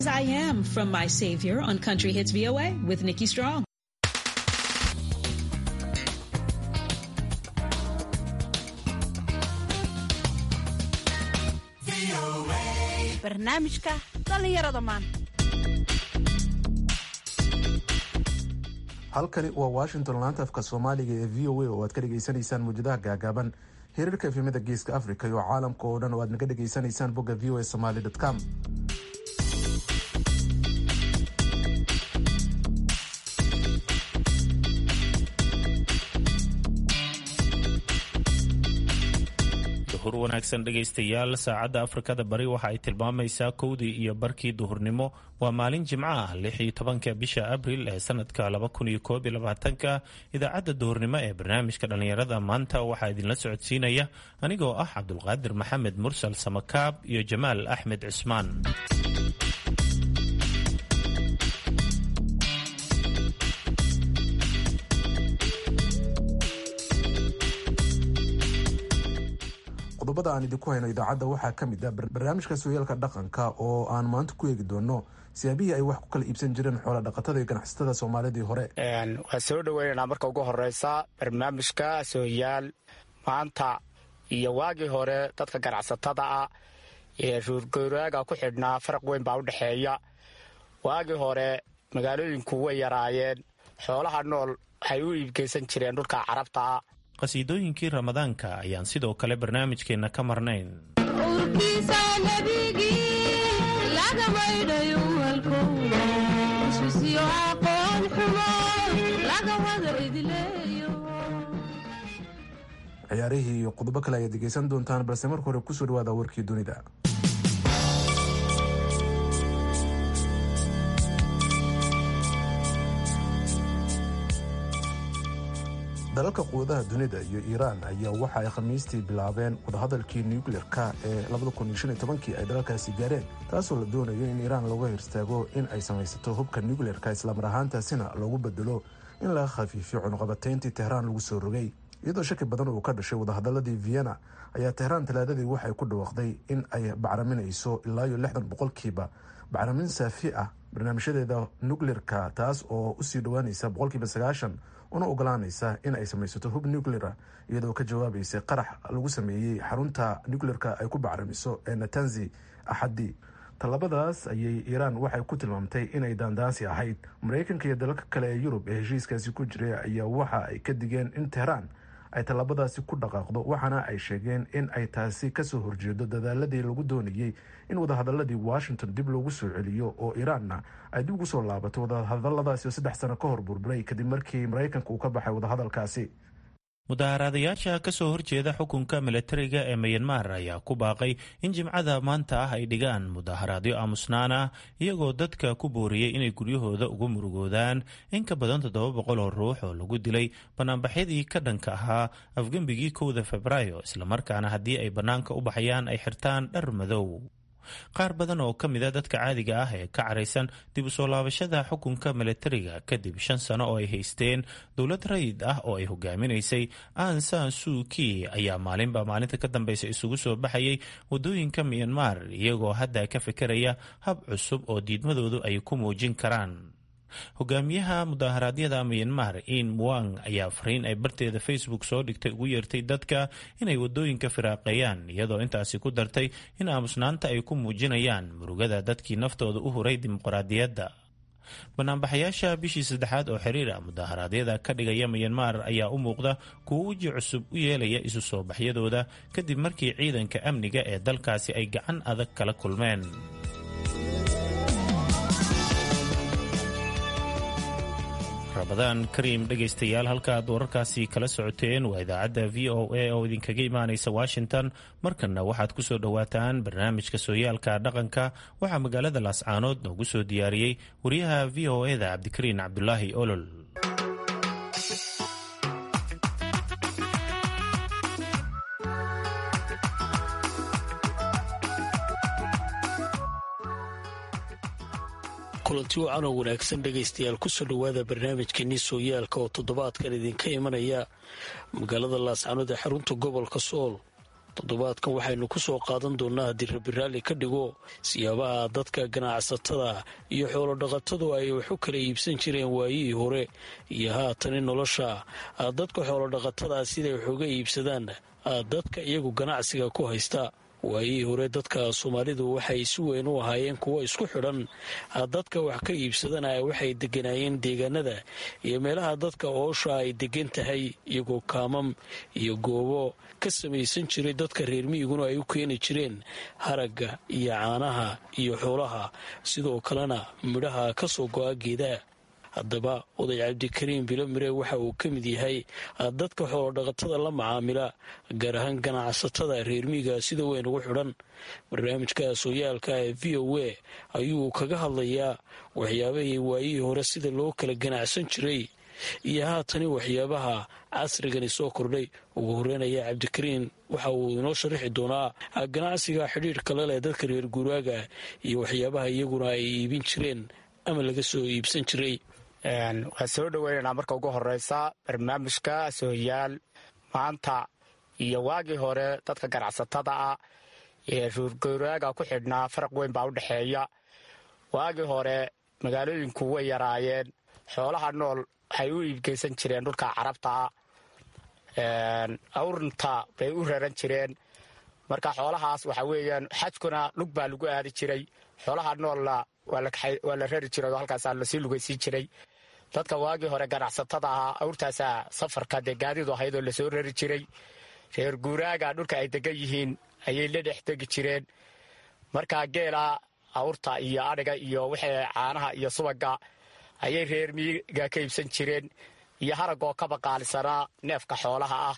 I am from my savior on Country Hits VOA with Nikki Strong. barnaamijka dhallinyarada maanta halkani waa washington laanta afka soomaaliga ee v o a oo aad ka dhagaysanaysaan muwjadaha gaagaaban xiriirka efemada geeska africa iyo caalamka oo dhan oo aad naga dhagaysanaysaan bogga v o a somaly com duhur wanaagsan dhegaystayaal saacadda afrikada bari waxa ay tilmaamaysaa kowdii iyo barkii duhurnimo waa maalin jimco ah lix iyo tobanka bisha abril ee sanadka laba kun iyo koob iyo labaatanka idaacadda duhurnimo ee barnaamijka dhallinyarada maanta waxaa idinla socodsiinaya anigoo ah cabdulqaadir maxamed mursal samakaab iyo jamaal axmed cismaan qodobada aan idinku hayno idaacadda waxaa ka mid ah barnaamijka sooyaalka dhaqanka oo aan maanta ku eegi doono siyaabihii ay wax ku kala iibsan jireen xoola dhaqatada iyo ganacsatada soomaalidii hore waa soo dhoweynaynaa marka ugu horeysa barnaamijka sooyaal maanta iyo waagii hore dadka ganacsatada ah ee ruurgooraaga ku xidhnaa faraq weyn baa u dhexeeya waagii hore magaalooyinku way yaraayeen xoolaha nool waxay u iibgeysan jireen dhulka carabta ah qasiidooyinkii ramadaanka ayaan sidoo kale barnaamijkeenna ka marnayn ciyaarihii iyo qodobo kale ayaad degeysan doontaan balse marka hore kusoo dhawaada warkii dunida dalalka quwadaha dunida iyo iiraan ayaa waxa ay khamiistii bilaabeen wadahadalkii nucleer-ka ee kii ay dalalkaasi gaareen taasoo la doonayo in iiraan looga hirstaago in ay samaysato hubka nucleer-ka islamar ahaantaasina loogu bedelo in laga khafiifiyo cunuqabatayntii tehraan lagu soo rogay iyadoo shaki badan uu ka dhashay wadahadaladii vienna ayaa tehraan talaadadii waxay ku dhawaaqday in ay bacraminayso ilaa iyo lixdan boqolkiiba bacramin saafi ah barnaamijyadeeda nucleer-ka taas oo usii dhowaanaysa boqolkiiba sagaashan una ogolaanaysa in ay samaysato hub nucleara iyadoo ka jawaabaysay qarax lagu sameeyey xarunta nucleer-ka ay ku bacramiso ee natanzi axadii tallabadaas ayay iiraan waxay ku tilmaamtay inay daandaansi ahayd maraykanka iyo dalalka kale ee yurub ee heshiiskaasi ku jiray ayaa waxa ay ka digeen in tehraan ay tallaabadaasi ku dhaqaaqdo waxaana ay sheegeen in ay taasi kasoo horjeedo dadaaladii lagu doonayey in wadahadaladii washington dib loogu soo celiyo oo iiraanna ay dib ugu soo laabato wadahadaladaasi oo saddex sano ka hor burburay kadib markii maraykanka uu ka baxay wadahadalkaasi mudaaharaadayaasha ka soo horjeeda xukunka milatariga ee mayanmar ayaa ku baaqay in jimcada maanta ah ay dhigaan mudaharaadyo aamusnaan ah iyagoo dadka ku booriyey inay guryahooda ugu murugoodaan in ka badan toddoba boqol oo ruux oo lagu dilay banaanbaxyadii ka dhanka ahaa afgembigii kowda febraayo islamarkaana haddii ay bannaanka u baxayaan ay xirtaan dhar madow qaar badan oo ka mid a dadka caadiga ah ee ka caraysan dib u soo laabashada xukunka milatariga kadib shan sano oo ay haysteen dowlad rayid ah oo ay hogaaminaysay an san suuki ayaa maalinba maalinta ka dambeysa isugu soo baxayay wadooyinka miyanmar iyagoo hadda ka fekeraya hab cusub oo diidmadoodu ay ku muujin karaan hogaamiyaha mudaharaadyada miyanmar in muang ayaa fariin ay barteeda facebook soo dhigtay ugu yeertay dadka inay wadooyinka firaaqeeyaan iyadoo intaasi ku dartay in aamusnaanta ay ku muujinayaan murugada dadkii naftooda u huray dimuqraadiyadda banaanbaxayaasha bishii saddexaad oo xiriir ah mudaharaadyada ka dhigaya miyanmar ayaa u muuqda kuwo weji cusub u yeelaya isu soo baxyadooda kadib markii ciidanka amniga ee dalkaasi ay gacan adag kala kulmeen rabadaan kariim dhegaystayaal halkaaad wararkaasi kala socoteen waa idaacadda v o a oo idinkaga imaanaysa washington markanna waxaad ku soo dhowaataan barnaamijka sooyaalka dhaqanka waxaa magaalada laascaanood noogu soo diyaariyey wariyaha v o eda cabdikariin cabdulaahi olol kulanti wacan oo wanaagsan dhegaystayaal kusoo dhowaada barnaamijkeenii sooyaalka oo toddobaadkan idinka imanaya magaalada laascanood ee xarunta gobolka sool toddobaadkan waxaynu ku soo qaadan doonnaa haddii rabi raalli ka dhigo siyaabaha dadka ganacsatada iyo xoolodhaqatadu ay wax u kala iibsan jireen waayihii hore iyo haatani nolosha dadka xoolodhaqatada siday wax uga iibsadaan dadka iyagu ganacsiga ku haysta waayihii hore dadka soomaalidu waxay si weyn u ahaayeen kuwo isku xidhan dadka wax ka iibsadana waxay deganaayeen deegaanada iyo meelaha dadka oosha ay degan tahay iyagoo kaamam iyo goobo ka samaysan jiray dadka reer miyiguna ay u keeni jireen haragga iyo caanaha iyo xoolaha sidoo kalena midhaha ka soo go-a geedaha haddaba oday cabdikariim bilomire waxa uu ka mid yahay dadka xoolodhaqatada la macaamila gaar ahaan ganacsatada reer miiga sida weyn ugu xidhan barnaamijka sooyaalka ee v o a ayuu kaga hadlayaa waxyaabahii waayihii hore sida loo kala ganacsan jiray iyo haatani waxyaabaha casrigani soo kordhay ugu horeynaya cabdikariin waxa uu inoo sharaxi doonaa ganacsiga xidhiirka la leh dadka reer guuraaga iyo waxyaabaha iyaguna ay iibin jireen ama laga soo iibsan jiray waan soo dhoweynaynaa marka ugu horeysa barnaamijka sooyaal maanta iyo waagii hore dadka ganacsatada ah ee ruurgowraaga ku xidhnaa faraq weyn baa u dhexeeya waagii hore magaalooyinku way yaraayeen xoolaha nool waxay u iibgeysan jireen dhulka carabta awrnta bay u raran jireen marka xoolahaas waxa weeyaan xajkuna lug baa lagu aadi jiray xoolaha noolna waa la rari jiray oo halkaasaa lasii lugaysiin jiray dadka waagii hore ganacsatada ahaa awrtaasaa safarka dee gaadidu ahayd oo lasoo rari jiray reer guuraaga dhulka ay degan yihiin ayay la dhex degi jireen markaa geela awrta iyo adhiga iyo wixii caanaha iyo subaga ayay reer miiga ka iibsan jireen iyo haragoo ka baqaalisanaa neefka xoolaha ah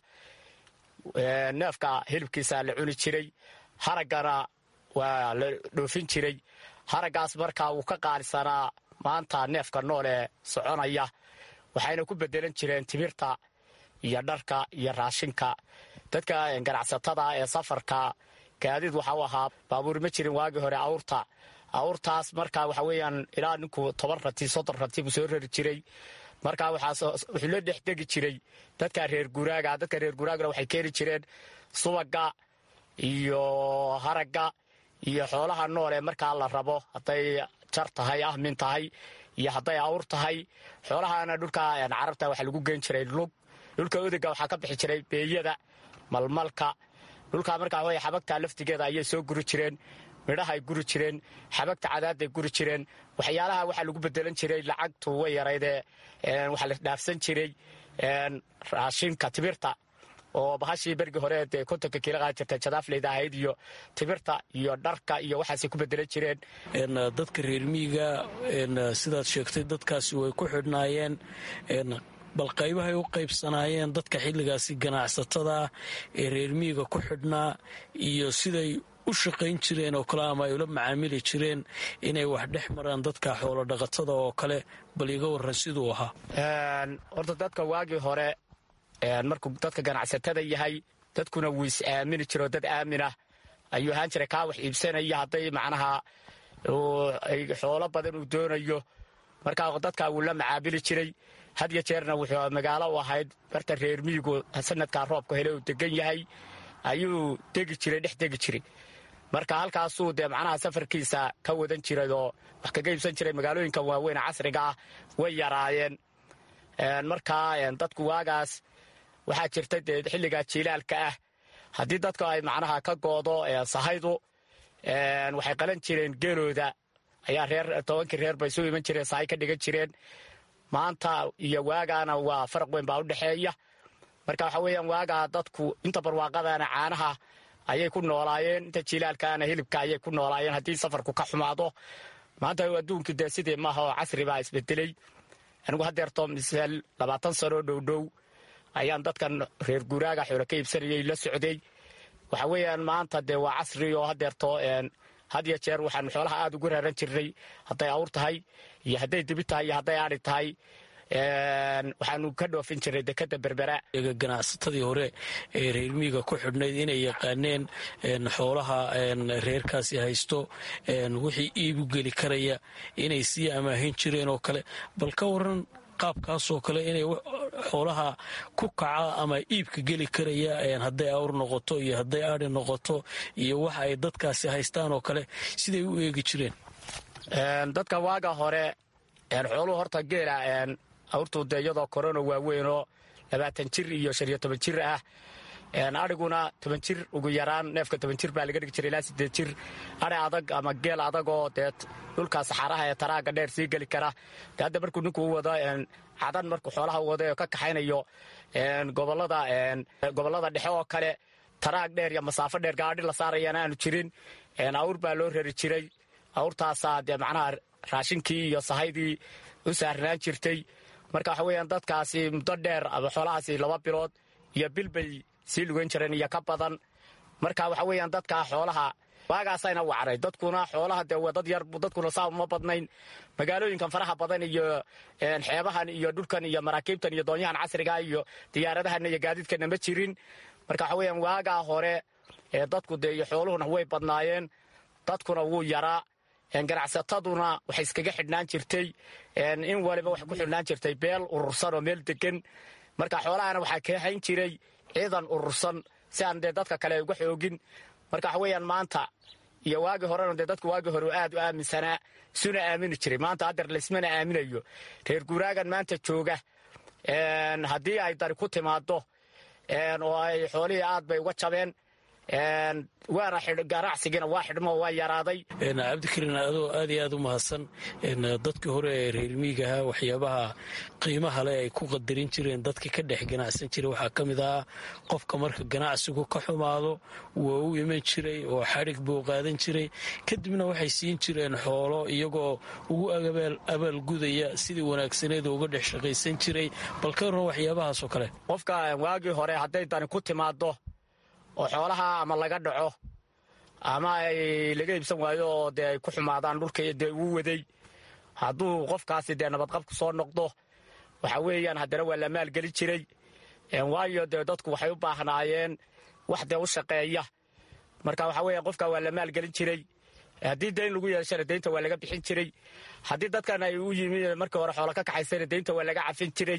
neefka hilibkiisaa la cuni jiray haraggana waa la dhoofin jiray haraggaas markaa wuu ka qaalisanaa maanta neefka nool ee soconaya waxayna ku bedelan jireen timirta iyo dharka iyo raashinka dadka ganacsatada ee safarka gaadiid waxa u ahaa baabuur ma jirin waagii hore awrta awrtaas marka waxa weeyaan ilaa ninku toban rati soddon rati buu soo rari jiray marka wuxuu la dhex degi jiray dadka reer guraaga dadka reer guraagana waxay keeni jireen subaga iyo haragga iyo xoolaha nool ee markaa la rabo hadday jar tahay ahmin tahay iyo hadday awr tahay xoolahana dhulka carabta waxaa lagu geen jiray lug dhulka odega waxaa ka bixi jiray beeyada malmalka dhulka markaa way xabagta laftigeeda ayay soo guri jireen midhahay guri jireen xabagta cadaaday guri jireen waxyaalaha waxaa lagu bedelan jiray lacagtu way yaraydee waxaa la dhaafsan jiray raashinka tibirta oo bahashii bergii hore dee kontonka kiila qaadi jirtay jadaafleyda ahayd iyo tibirta iyo dharka iyo waxaasay ku bedelan jireen dadka reer miiga sidaad sheegtay dadkaasi way ku xidhnaayeen bal qaybahay u qaybsanaayeen dadka xilligaasi ganacsatada ee reer miiga ku xidhnaa iyo siday u shaqayn jireen oo kale ama ay ula macaamili jireen inay wax dhex maraan dadka xoolo dhaqatada oo kale bal iga waran siduu ahaa horta dadka waagii hore markuu dadka ganacsatada yahay dadkuna wuu is aamini jiroo dad aaminah ayuu ahaan jiray kaa wax iibsanaya hadday macnaha xoolo badan uu doonayo markaa dadkaa wuu la macaamili jiray had ya jeerna wuxuu magaalo u ahayd barta reer miyigu sanadkaa roobka hele uu degan yahay ayuu degi jiray dhex degi jiray marka halkaasuu dee macnaha safarkiisa ka wadan jiray oo wax kaga iibsan jiray magaalooyinka waaweyn casriga ah way yaraayeen markaa dadku waagaas waxaa jirta dee xilligaa jiilaalka ah haddii dadku ay macnaha ka goodo sahaydu waxay qalan jireen geelooda ayaa reer tobankii reer bay soo iman jireen sahay ka dhigan jireen maanta iyo waagaana waa faraq weyn baa u dhexeeya marka waxa weeyaan waagaa dadku inta barwaaqadana caanaha ayay ku noolaayeen inta jilaalkaana hilibka ayay ku noolaayeen haddii safarku ka xumaado maanta adduunkii dee sidii maaha oo casri baa isbedelay anigu hadeerto misaal labaatan sanoo dhowdhow ayaan dadkan reer guuraaga xoolo ka iibsanayay la socday waxa weeyaan maanta dee waa casri oo hadeerto had ya jeer waxaanu xoolaha aada ugu raaran jirnay hadday awr tahay iyo hadday dibi tahay iyo hadday aadi tahay waxaanu ka dhoofin jirnay dekada berbera ganacsatadii hore ee reer miiga ku xidhnayd inay yaqaaneen xoolaha reerkaasi haysto wixii iibu geli karaya inay sii amaahin jireen oo kale bal ka waran qaabkaasoo kale inay xoolaha ku kaca ama iibka geli karaya hadday awr noqoto iyo hadday aadi noqoto iyo waxa ay dadkaasi haystaan oo kale siday u eegi jireen dadka waaga hore xooluhu horta geela awrtu de iyadoo korona waaweynoo labaatan jir iyo shan iyo toban jir ah adhiguna toban jir ugu yaraan neefka toban jir baa laga dhigi jiray ilaa sideed jir adhi adag ama geel adagoo dee dhulka saxaaraha ee taraaga dheer sii geli kara de hadda markuu ninkuu wado cadan markuu xoolaha wado oo ka kaxaynayo gobolada dhexe oo kale taraag dheer iyo masaafo dheer gaadhi la saarayana aanu jirin awr baa loo rari jiray awrtaasaa dee macnaha raashinkii iyo sahaydii u saarnaan jirtay marka waxa weeyaan dadkaasi muddo dheer ama xoolahaasi laba bilood iyo bil bay sii lugan jireen iyo ka badan marka waxa weeyaan dadkaa xoolaha waagaasayna wacray dadkuna xoolaha dee dad yar dadkuna saa uma badnayn magaalooyinkan faraha badan iyo xeebahan iyo dhulkan iyo maraakiibtan iyo doonyahan casriga iyo diyaaradahan iyo gaadiidkana ma jirin marka waxa weeyaan waagaa hore dadku dee iyo xooluhuna way badnaayeen dadkuna wuu yaraa ganacsataduna waxay iskaga xidhnaan jirtay in waliba waxay ku xidhnaan jirtay beel urursan oo meel degan marka xoolahana waxaa kahayn jiray ciidan urursan si aan dee dadka kale uga xoogin marka waxa weeyaan maanta iyo waagii horena dee dadku waagii hore aad u aaminsanaa isuna aamini jiray maanta haddeer laysmana aaminayo reer guuraagan maanta jooga haddii ay dari ku timaado oo ay xoolihii aad bay uga jabeen waana ganacsigiina waa xidhmo waa yaraaday cabdikariin adoo aad iyo aad u mahadsan dadkii hore ee reer miigaha waxyaabaha qiimaha leh ay ku qadarin jireen dadka ka dhex ganacsan jiray waxaa ka mid ah qofka marka ganacsigu ka xumaado waa u iman jiray oo xadhig buu qaadan jiray kadibna waxay siin jireen xoolo iyagoo ugu abaalgudaya sidii wanaagsaneed uga dhex shaqaysan jiray bal ka warran waxyaabahaasoo kale qofka waagii hore hadday dani ku timaado oo xoolaha ama laga dhaco ama ay laga iibsan waayo oo dee ay ku xumaadaan dhulka dee uu waday hadduu qofkaasi dee nabadqab ku soo noqdo waxa weeyaan haddana waa la maalgeli jiray waayo dee dadku waxay u baahnaayeen wax dee u shaqeeya marka waxa weeya qofka waa la maalgelin jiray haddii dayn lagu yeeshana deynta waa laga bixin jiray haddii dadkan ay u yimi markii hore xoolo ka kaxaysana deynta waa laga cafin jiray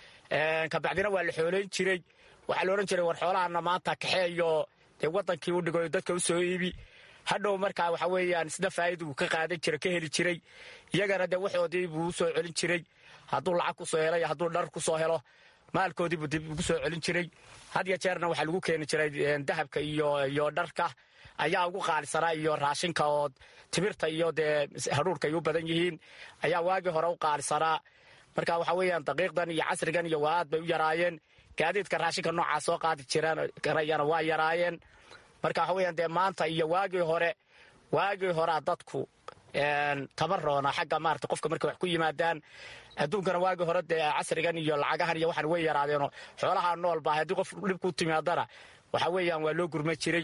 kabacdina waa la xoolayn jiray waxaa la odhan jiray war xoolahana maanta kaxeeyo dee wadankii u dhigo dadka u soo iibi hadhow markaa waxa weeyaan isna faa'iiduu ka qaadan jira ka heli jiray iyagana dee waxoodii buu u soo celin jiray hadduu lacag ku soo helo iyo hadduu dhar ku soo helo maalkoodii buu dib ugu soo celin jiray had ya jeerna waxaa lagu keeni jiray dahabka iyo iyo dharka ayaa ugu qaalisanaa iyo raashinka oo timirta iyo dee hadhuurka ay u badan yihiin ayaa waagii hore u qaalisanaa marka waxa weeyaan daqiiqdan iyo casrigan iyo waa aad bay u yaraayeen gaadiidka raashinka noocaa soo qaadi jiraan waa yaraayeen marka waxa weeyaan dee maanta iyo waagii hore waagii horea dadku tabaroona xagga maarata qofka markay wax ku yimaadaan adduunkana waagii hore dee casrigan iyo lacagahan iyo waxaan way yaraadeenoo xoolaha nool baa haddii qof dhib ku timaadana waxa weeyaan waa loo gurma jiray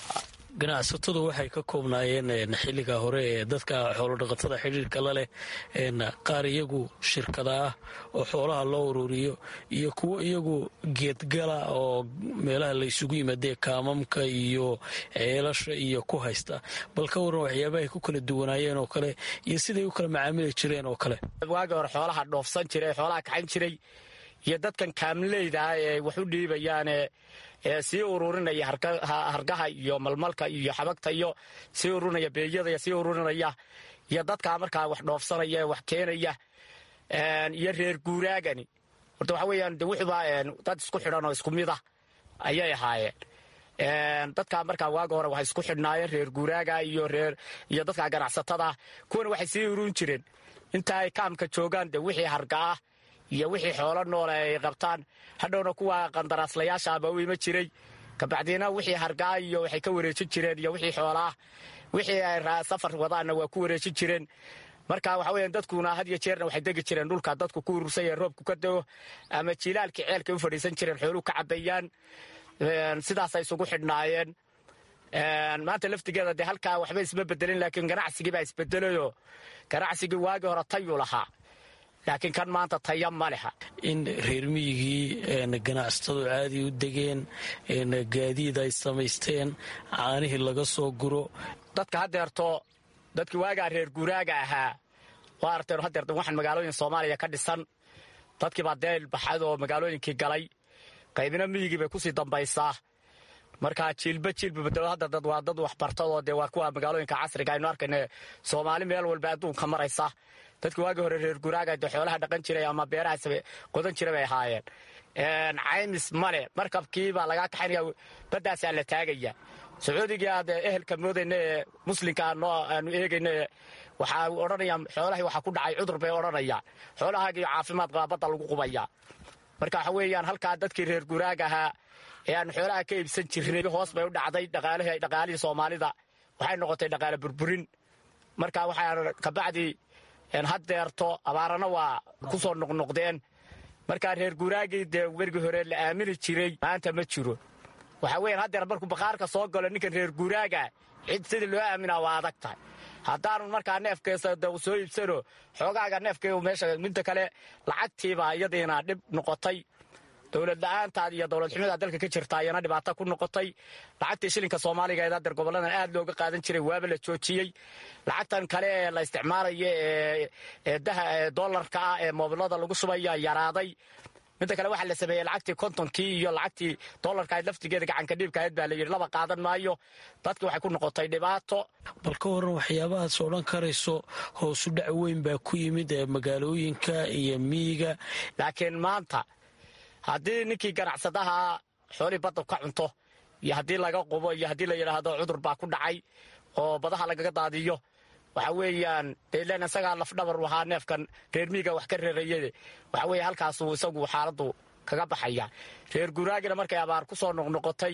ganacsatadu waxay ka koobnaayeen xilliga hore ee dadka xoolodhaqatada xidhiirka la leh qaar iyagu shirkada ah oo xoolaha loo ururiyo iyo kuwo iyagu geedgala oo meelaha laysugu yimaadee kaamamka iyo ceelasha iyo ku haysta bal ka waran waxyaabahay ku kala duwanaayeen oo kale iyo siday u kala macaamili jireen oo kale waagii hore xoolaha dhoofsan jiray xoolaha kaxan jiray iyo dadkan kaamleyda ah ee wax u dhiibayaane ee sii ururinaya hargaha iyo malmalka iyo xabagta iyo sii ururinaya beeyada sii ururinaya iyo dadkaa markaa wax dhoofsanaya ee wax keenaya iyo reer guuraagani horta waxa weeyaan de wuxuba dad isku xidhan oo isku mida ayay ahaayeen dadkaa markaa waaga hore waxay isku xidhnaayeen reer guuraaga iyo reer iyo dadkaa ganacsatada kuwana waxay sii ururin jireen inta ay kaamka joogaan de wixii harga ah iyo wixii xoolo noole ay qabtaan hadhowna kuwa qandaraaslayaasha aba u ima jiray kabacdiina wixii hargaa iyo waxay ka wareejin jireen iyo wixii xoolaah wixii ay safar wadaanna waa ku wareejin jireen marka waxa weya dadkuna had iyo jeerna waxay degi jireen dhulka dadku ku urursan yahe roobku ka dego ama jiilaalkii ceelkay u fadhiisan jireen xooluhu ka cabayaan sidaasay isugu xidhnaayeen maanta laftigeeda dee halkaa waxba isma bedelin laakiin ganacsigii baa isbedelayoo ganacsigii waagii hore tayuu lahaa laakiin kan maanta taya ma leha in reer miyigii ganacsatadu caadi u degeen gaadiid ay samaysteen caanihii laga soo guro dadka hadeerto dadkii waagaa reer guuraaga ahaa waa arteen hadeerta waxaan magaalooyin soomaaliya ka dhisan dadkiibaa deel baxad oo magaalooyinkii galay qaybina miyigii bay kusii dambaysaa marka jiilba jiilba bedelo hadda dad waa dad waxbartadoo dee waa kuwa magaalooyinka casriga aynu arkayna soomaali meel walba adduunka maraysa dadkii waagii hore reer guraaga dee xoolaha dhaqan jiray ama beerahaas qodan jiray bay ahaayeen caymis male markabkii baa lagaa kaxaynaya baddaasaa la taagaya sacuudigii aad ehelka moodayna ee muslimka aanu eegayna waxaa odhanaya xoolahii waxaa ku dhacay cudur bay odhanaya xoolahaagiyo caafimaad qaba badda lagu qubaya marka waxa weeyaan halkaa dadkii reer guraaga ahaa ee aanu xoolaha ka iibsan jirnay hoos bay u dhacday dhaqaalihii soomaalida waxay noqotay dhaqaale burburin marka waxaa kabacdii haddeerto abaarana waa ku soo noqnoqdeen markaa reer guraagii dee wergii hore la aamini jiray maanta ma jiro waxaa weyan haddeer markuu baqaarka soo galo ninkan reer guraaga cid sidii loo aaminaa waa adag tahay haddaanu markaa neefkeesa soo iibsano xoogaaga neefkee meesha midda kale lacagtiiba iyadiina dhib noqotay dowlad la-aantaad iyo dowlad xumida dalka ka jirta ayana dhibaato ku noqotay lacagtii shilinka soomaaliga ee adeer goboladan aad looga qaadan jiray waaba la joojiyey lacagtan kale ee la isticmaalayo ee daha dolarka ah ee moobilada lagu shubaya yaraaday midda kale waxaa la sameeyey lacagtii kontonkii iyo lacagtii dolarka ayd laftigeeda gacanka dhiibka ayd baa la yidhi laba qaadan maayo dadki waxay ku noqotay dhibaato bal ka waran waxyaabahaas odhan karayso hoosu dhac weyn baa ku yimid ee magaalooyinka iyo miyiga laakiin maanta haddii ninkii ganacsadaha xoolihii badda ka cunto iyo haddii laga qubo iyo haddii la yidhaahdo cudur baa ku dhacay oo badaha lagaga daadiyo waxa weeyaan delan isagaa lafdhabar ahaa neefkan reer miiga wax ka reerayade waxa weeye halkaasuu isagu xaaladdu kaga baxaya reer guraagina markay abaar ku soo noqnoqotay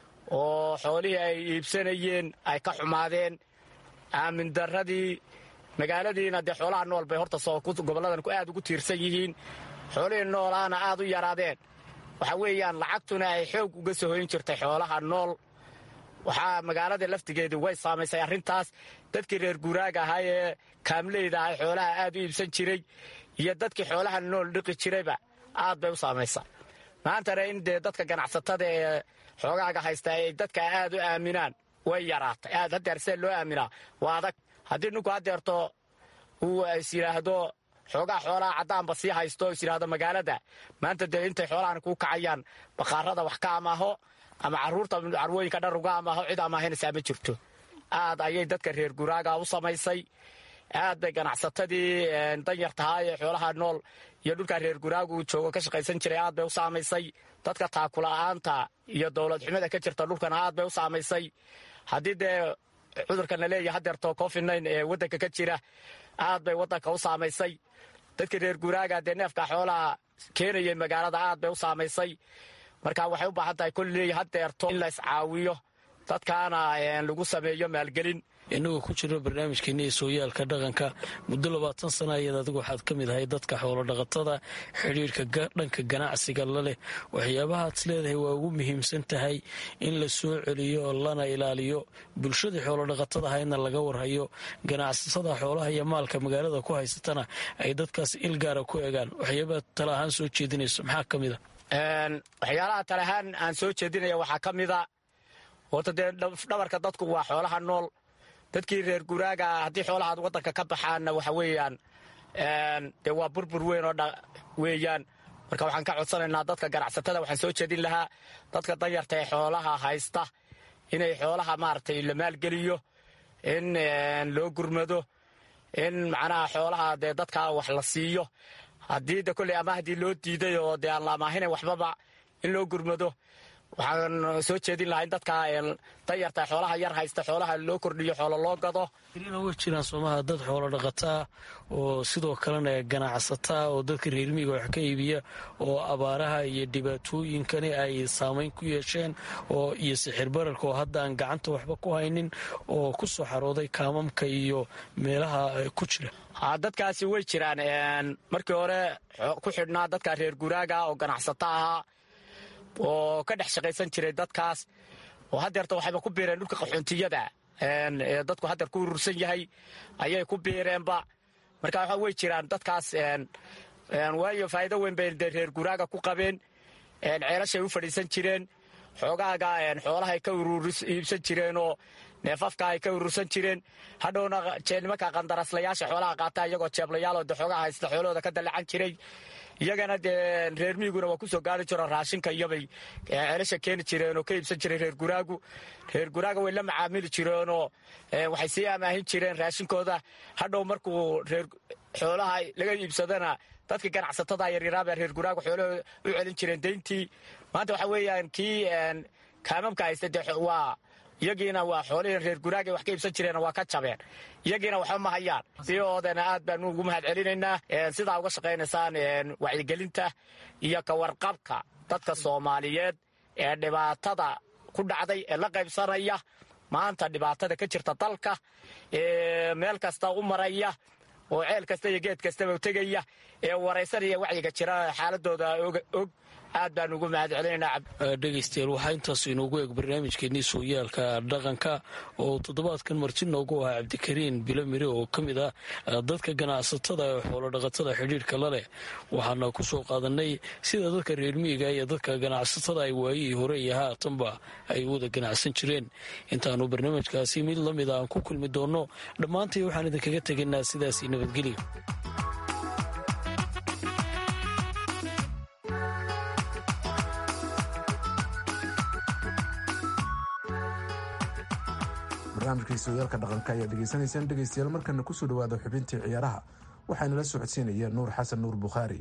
oo xoolihii ay iibsanayeen ay ka xumaadeen aamin darradii magaaladiina dee xoolaha nool bay horta goboladan aad ugu tiirsan yihiin xoolihii noolaana aad u yaraadeen waxa weeyaan lacagtuna ay xoog uga soo hoyn jirtay xoolaha nool waxaa magaalada laftigeedii way saamaysay arrintaas dadkii reer guraaga ahaa ee kaamleyda aha xoolaha aad u iibsan jiray iyo dadkii xoolaha nool dhiqi jirayba aad bay u saamaysa maantana in dee dadka ganacsatada ee xoogaaga haysta ay dadka aad u aaminaan way yaraatay aad hadeer see loo aaminaa waa adag haddii ninku hadeerto uu is yidhaahdo xoogaa xoolaha caddaanba sii haysto is yidhaahdo magaalada maanta dee intay xoolahan kuu kacayaan baqaarada wax ka amaaho ama caruurta carwooyinka dhar uga amaaho cid amaahinaysaa ma jirto aad ayay dadka reer guraaga u samaysay aad bay ganacsatadii danyartahaa ee xoolaha nool iyo dhulkaa reer guraagu joogo ka shaqaysan jiray aad bay u saamaysay dadka taakula-aanta iyo dowlad xumida ka jirta dhulkana aad bay u saamaysay haddii dee cudurkan la leeyahay hadeerto covid nn ee waddanka ka jira aad bay waddanka u saamaysay dadkii reer guraaga dee neefka xoolaha keenayay magaalada aad bay u saamaysay marka waxay u baahan tahay kolley hadeerto in la iscaawiyo dadkaana lagu sameeyo maalgelin innagoo ku jiro barnaamijkeena ee sooyaalka dhaqanka muddo labaatan sana ayaed adigu waxaad ka mid ahay dadka xoolodhaqatada xidhiirka dhanka ganacsiga la leh waxyaabahaad leedahay waa ugu muhiimsan tahay in la soo celiyo lana ilaaliyo bulshadii xoolodhaqatada ahaydna laga warhayo ganacsatada xoolaha iyo maalka magaalada ku haysatana ay dadkaas ilgaara ku egaan waxyaabaad tala ahaan soo jeedinayso maxaa ka mid a waxyaalaha tale ahaan aan soo jeedinaya waxaa ka mida horta dee dhabarka dadku waa xoolaha nool dadkii reer guraaga haddii xoolahaad waddanka ka baxaanna waxa weeyaan dee waa burbur weyn oo weeyaan marka waxaan ka codsanaynaa dadka ganacsatada waxaan soo jeedin lahaa dadka danyarta ee xoolaha haysta inay xoolaha maaragtay la maalgeliyo in loo gurmado in macnaha xoolaha dee dadka wax la siiyo haddii de kolley ama haddii loo diiday oo dee aan la amaahinayn waxbaba in loo gurmado waxaan soo jeedin lahaa in dadka danyarta xoolaha yar haysta xoolaha loo kordhiyo xoolo loo gado way jiraan soomaha dad xoolo dhaqataa oo sidoo kalena ganacsataa oo dadka reermiiga wax ka iibiya oo abaaraha iyo dhibaatooyinkani ay saamayn ku yeesheen oo iyo sixir bararka oo hadda aan gacanta waxba ku haynin oo ku soo xarooday kaamamka iyo meelaha ku jira dadkaasi way jiraan markii hore ku xidhnaa dadka reer guraaga oo ganacsata ahaa oo ka dhex shaqaysan jiray dadkaas oo hadeerta waxayba ku biireen dhulka qaxoontiyada ee dadku hadeer ku urursan yahay ayay ku biireenba marka waxa way jiraan dadkaas waayo faa'iido weyn bay dee reer guraaga ku qabeen ceelashay u fadhiisan jireen xoogaaga xoolahay ka iibsan jireenoo neefafka ay ka urursan jireen hadhowna nimanka qandaraslayaasha xoolaha qaata iyagoo jeeblayaaloo de xoogaha haysta xoolahooda ka dallacan jiray iyagana dee reer miiguna waa kusoo gaari jiro raashinka iyobay ceelasha keeni jireenoo ka iibsan jiray reer guraagu reer guraaga way la macaamili jireenoo waxay sii amaahin jireen raashinkooda hadhow markuu reer xoolaha laga iibsadana dadkii ganacsatada yaryaraabaa reer guraagu xoolahooda u celin jireen dayntii maanta waxa weeyaan kii kaamamka haysta dee waa iyagiina waa xoolihii reer guraagay wax ka iibsan jireen waa ka jabeen iyagiina waxba ma hayaan sidoodana aad baanu ugu mahad celinaynaa sidaa uga shaqaynaysaan wacyigelinta iyo ka warqabka dadka soomaaliyeed ee dhibaatada ku dhacday ee la qaybsanaya maanta dhibaatada ka jirta dalka ee meel kasta u maraya oo ceel kasta iyo geed kastaba tegaya ee waraysanaya wacyiga jira xaaladooda og aad baan ugu mahad celinaynaa dhegaystayaal waxaa intaas inoogu eeg barnaamijkeennii sooyaalka dhaqanka oo toddobaadkan marti noogu ahaa cabdikariin bilo mire oo ka mid ah dadka ganacsatada ee xoolodhaqatada xidhiidhka la leh waxaana ku soo qaadanay sida dadka reer miyiga iyo dadka ganacsatada ay waayihii hore iyo haatanba ay wada ganacsan jireen intaanu barnaamijkaasi mid la mid a aan ku kulmi doonno dhammaantay waxaan idinkaga tegaynaa sidaasi nabadgelya barnaamijkai sooyaalka dhaqanka ayaa dhegaysanaysaan dhegaystayaal markana kusoo dhawaada xubintii ciyaaraha waxaana la socodsiinaya nuur xasan nuur bukhaari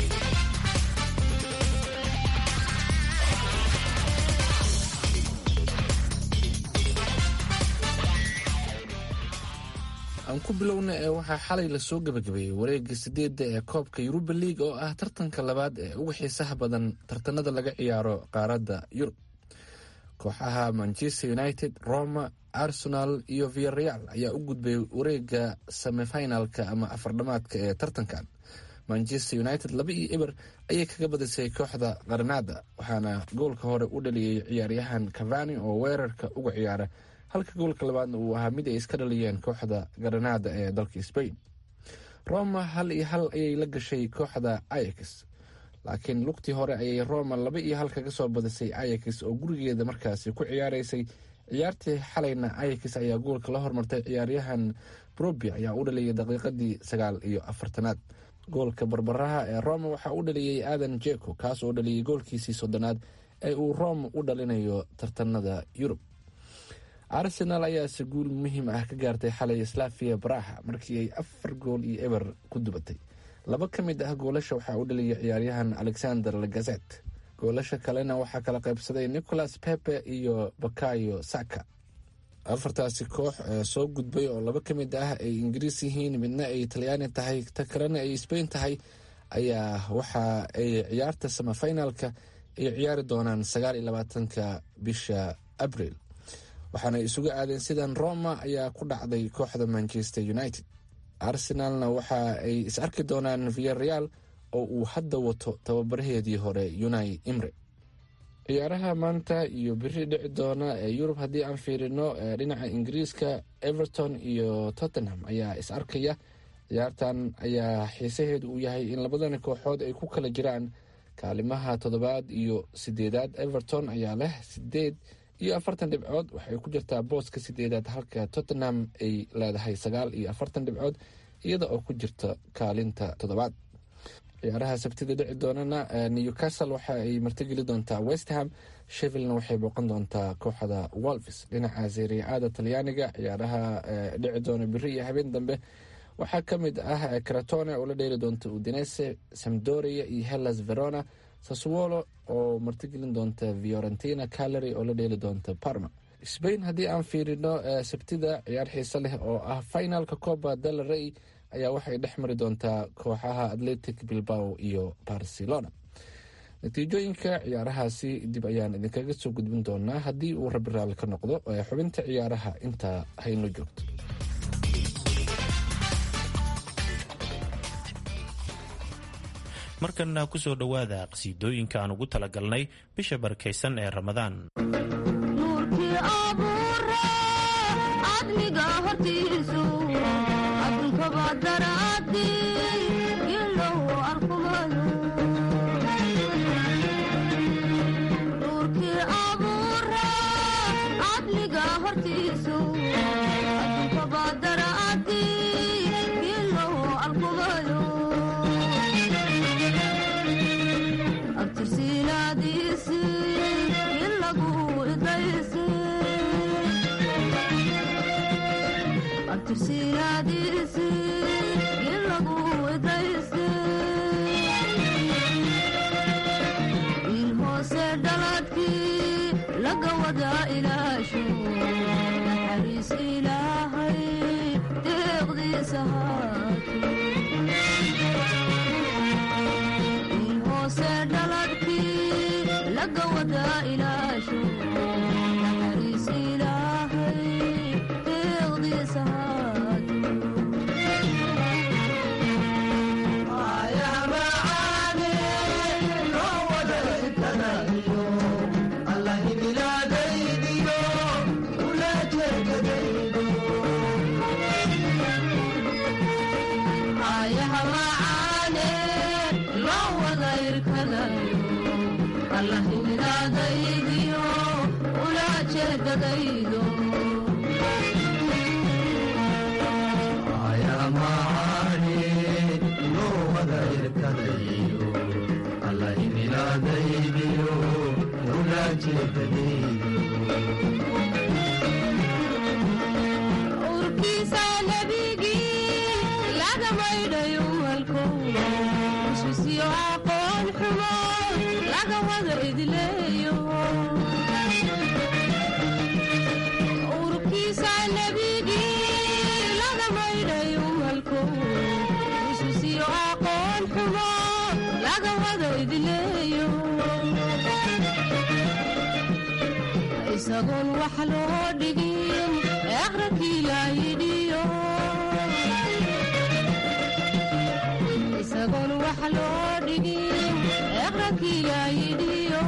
aan ku bilowna ee waxaa xalay lasoo gebagabeeyey wareega sideedda ee koobka yuruba liig oo ah tartanka labaad ee ugu xiisaha badan tartanada laga ciyaaro qaaradda yurub kooxaha manchester united roma arsenal iyo viareal ayaa u gudbay wareega semifinalka ama afardhamaadka ee tartankan manchester united laba iyo eber ayay kaga badisay kooxda qarnada waxaana goolka hore u dhaliyey ciyaaryahan cavani oo weerarka uga ciyaara halka goolka labaadna uu ahaa mid ay iska dhaliyeen kooxda granada ee dalka spain roma hal iyo hal ayay la gashay kooxda ayax laakiin lugtii hore ayay roma laba iyo hal kaga soo badisay ayax oo gurigeeda markaasi ku ciyaaraysay ciyaartii xalayna ayax ayaa goolka la hormartay ciyaaryahan brobi ayaa u dhaliyay daqiiqadii sagaal iyo afartanaad goolka barbaraha ee roma waxaa u dhaliyey aadan jeko kaas oo dhaliyay goolkiisii soddonaad ee uu roma u dhalinayo tartanada yurub arsenal ayaase guul muhiim ah ka gaartay xalay slavia baraha markii ay afar gool iyo eber ku dubatay laba ka mid ah goolasha waxaa u dhaliyay ciyaaryahan alexander lagazet goolasha kalena waxaa kala qaybsaday nicholas pepe iyo bakayo saka afartaasi koox soo gudbay oo laba ka mid ah ay ingiriis yihiin midna ay talyaani tahay ta kalena ay sbain tahay ayaa waxa ay ciyaarta samafinalka ay ciyaari doonaan sagaal iyo labaatanka bisha abril waxaana isugu aadeen sidan roma ayaa ku dhacday kooxda manchester united arsenalna waxa ay is arki doonaan viareal oo uu hadda wato tababaraheedii hore unai imre ciyaaraha maanta iyo biri dhici doona ee yurub haddii aan fiirino dhinaca ingiriiska everton iyo tottenham ayaa is arkaya ciyaartan ayaa xiisaheedu uu yahay in labadani kooxood ay ku kala jiraan kaalimaha toddobaad iyo sideedaad everton ayaa leh sideed iyo afartan dhibcood waxay ku jirtaa booska sideedaad halka tottenham ay leedahay sagaal iyo afartan dhibcood iyada oo ku jirta kaalinta toddobaad ciyaaraha sabtida dhici doonana newcastle waxa ay martigeli doontaa westham shevillna waxay booqan doontaa kooxda wolves dhinaca seriaada talyaaniga ciyaaraha dhici doona biri iyo habeen dambe waxaa ka mid ah cratone oo la dheeli doonta udinese samdoria iyo hellas verona saswolo oo martigelin doonta fiorentina calary oo la dheeli doonta parma spain haddii aan fiirino sabtida ciyaar xiise leh oo ah finalka coba del rey ayaa waxay dhex mari doontaa kooxaha atletic bilbao iyo barcelona natiijooyinka ciyaarahaasi dib ayaan idinkaga soo gudbin doonaa haddii uu rabi raalli ka noqdo xubinta ciyaaraha intaa hayno joogto markana ku soo dhowaada qhasiidooyinka aan ugu talagalnay bisha barakaysan ee ramadaan nuurkii abuure cadmiga hortiisu adunkaba daraadi ilow arkumayo nuurkii abuure cadmiga hortiisu in hoose dhaladkii laga wada ilaasho naxariis ilaahay deeqdiisa haato ayaha macaane loo wada irkadayo allah imidaadaydiyo ula jeedadaydo urkiisa nebigii laga maydhayo walko ususyo aqoon xumo laga wada idleeyo urkiisa nebigii laga maydhayo walko ususyo aqoon xumo laga wada idleeyo isagoon wax loo dhigin aqrakii laayidhiyo isagoon wax loo dhigin aqrakii laayidhiyo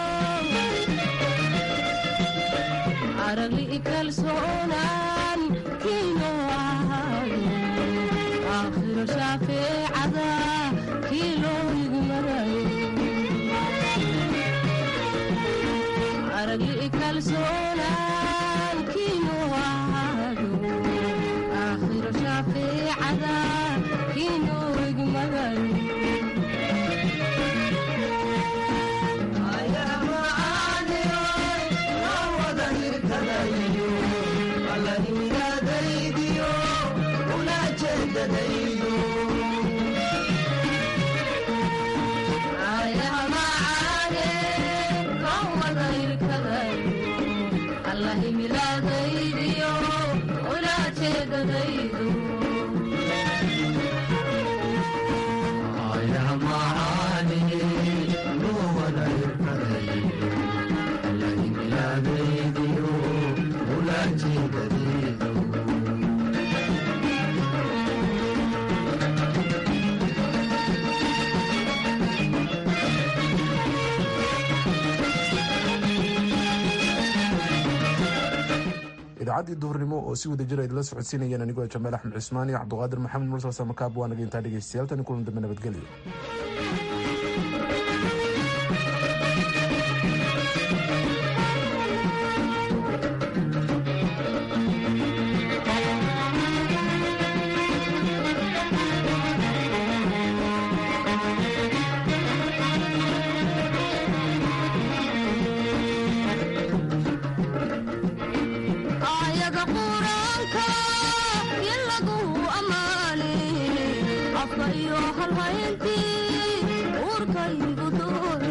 aragli kalsoonaan kiino ahaado aakhiro shaafeecada kii loo igmarayo aragli kalsoonaan kiinu ahaado aakhiro shaafiicada kiinu igmagayo ayaha macaane loo wada irkadayo allah imilaadaydiyo ula jeedadaydo idaacaddii duhurnimo oo si wada jira idila socodsiinayeen anigoo jamaal axmed cusmaan iyo cabduqaadir maxamed mursal samakaab waa naga intaa dhegeystayaal tani kulan dambe nabadgelyo ayaga quraanka in lagu ammaane afka iyo halhayntii uurkaygu duur